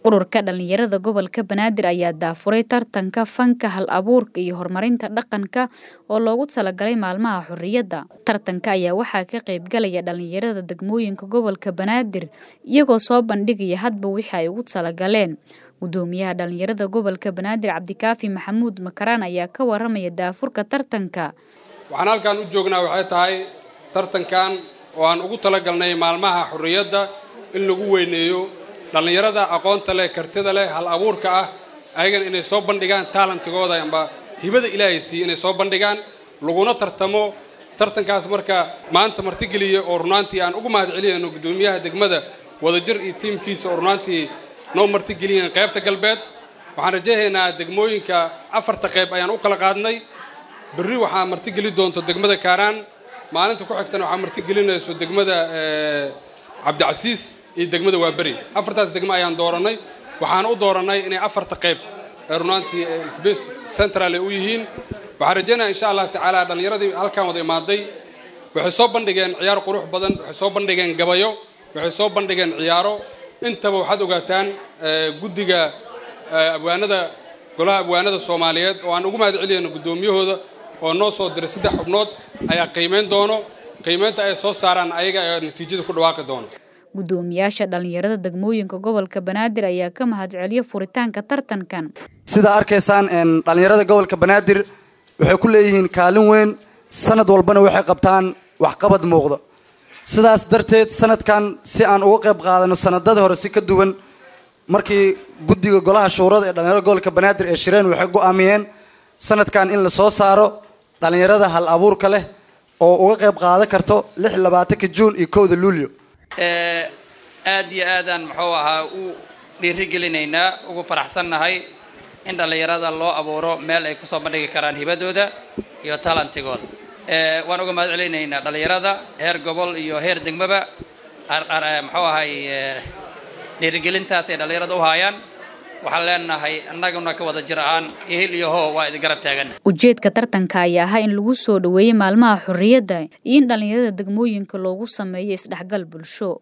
ururka dhalinyarada gobolka banaadir ayaa daafuray tartanka fanka hal abuurka iyo horumarinta dhaqanka oo loogu talagalay maalmaha xorriyadda tartanka ayaa waxaa ka qaybgalaya dhalinyarada degmooyinka gobolka banaadir iyagoo soo bandhigaya hadba wixii ay ugu talagaleen gudoomiyaha dhalinyarada gobolka banaadir cabdikaafi maxamuud makaraan ayaa ka waramaya daafurka tartanka waxaan halkan u joognaa waxay tahay tartankan oo aan ugu talagalnay maalmaha xorriyadda in lagu weyneeyo dhallinyarada aqoonta leh kartida leh hal abuurka ah ayagana inay soo bandhigaan taalantigooda amba hibada ilaahay siiye inay soo bandhigaan laguna tartamo tartankaas marka maanta martigeliya oo runaantii aan ugu mahad celinayno guddoomiyaha degmada wadajir iyo tiimkiisa oo runaantii noo martigeliyeen qaybta galbeed waxaan rajaynaynaa degmooyinka afarta qayb ayaan u kala qaadnay berri waxaa martigeli doonto degmada kaaraan maalinta ku xigtana waxaa martigelinayso degmada cabdicasiis iyo degmada waaberi afartaas degmo ayaan doorannay waxaana u doorannay inay afarta qayb ee runaantii space central ay u yihiin waxaan rajaynaya insha allah tacaala dhallinyaradii halkaan wada imaaday waxay soo bandhigeen ciyaar qurux badan waxay soo bandhigeen gabayo waxay soo bandhigeen ciyaaro intaba waxaad ogaataan guddiga abwaanada golaha abwaanada soomaaliyeed oo aan ugu mahad celiyayno guddoomiyahooda oo noo soo diray saddex xubnood ayaa qiimayn doono qiimaynta ay soo saaraan ayaga ayaa natiijada ku dhawaaqi doono gudoomiyaasha dhalinyarada degmooyinka gobolka banaadir ayaa ka mahad celiya furitaanka tartankan sidaa arkaysaan dhalinyarada gobolka banaadir waxay ku leeyihiin kaalin weyn sanad walbana waxay qabtaan waxqabad muuqda sidaas darteed sanadkan si aan uga qayb qaadano sanadada hore si ka duwan markii guddiga golaha shuurada ee dhalinyarada gobolka banaadir ee shireen waxay go-aamiyeen sanadkan in la soo saaro dhalinyarada hal abuurka leh oo uga qayb qaadan karto lix labaatanka juun iyo kowda luulyo aad iyo aadaan muxuu ahaa u dhiirigelinaynaa ugu faraxsannahay in dhallinyarada loo abuuro meel ay kusoo bandhigi karaan hibadooda iyo talantigooda waan uga mahad celinaynaa dhallinyarada heer gobol iyo heer degmaba muxuu ahay dhiirigelintaas ay dhallinyarada u haayaan waxaan leenahay annaguna ka wada jir ahaan ihil iyo hoo waa idin garab taagan ujeedka tartanka ayaa ahaa in lagu soo dhoweeyey maalmaha xorriyadda iyo in dhallinyarada degmooyinka loogu sameeyo isdhexgal bulsho